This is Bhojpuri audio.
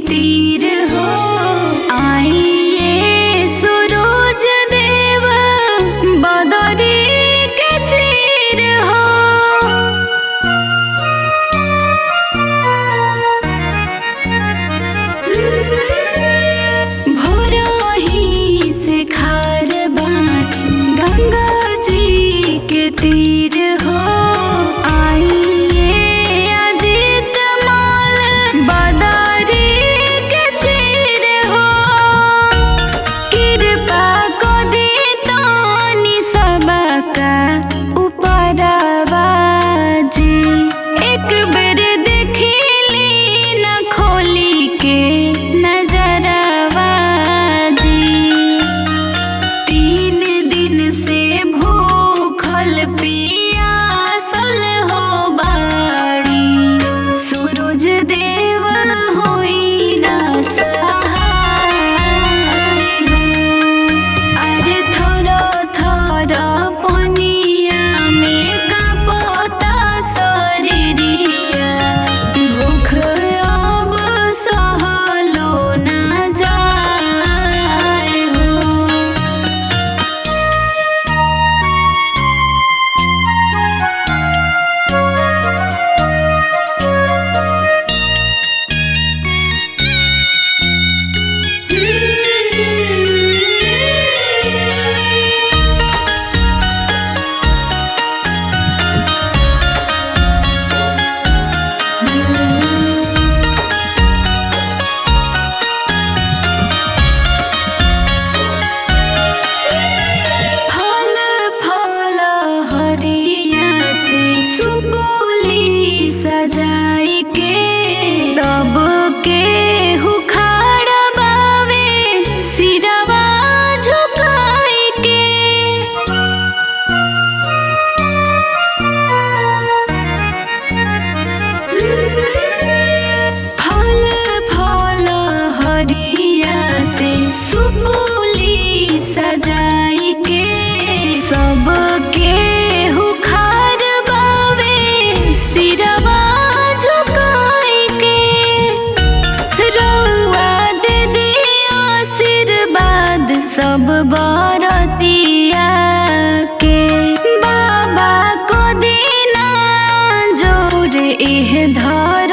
तीर हो आइए सूरज देव बदरी के चीर हो भोरही से खार बात गंगा जी के तीर हो आइए आदित्य माल बदारी के चीर हो कृपा को दी तानी सबका उपरवा जी एक बेर देखिली न खोली के नजरवा जी तीन दिन से भूखल पियासल हो बाड़ी सूरज देव होई ना सहाय हो। अरे थोरो थोरो पनिया में कपता शरीरिया भूख अब सहलो ना जाय हो फल फल हरिया से सुपोली सजाई के तब के हुखाड़ बावे सिरवा झुकाई के फल फल हरिया से सुपुली सजाई के सबके हुखार बावे सिरवा झुकाई के रउआ दे दी आशीर्वाद सब बरतिया के बाबा को दीना जोर एह धर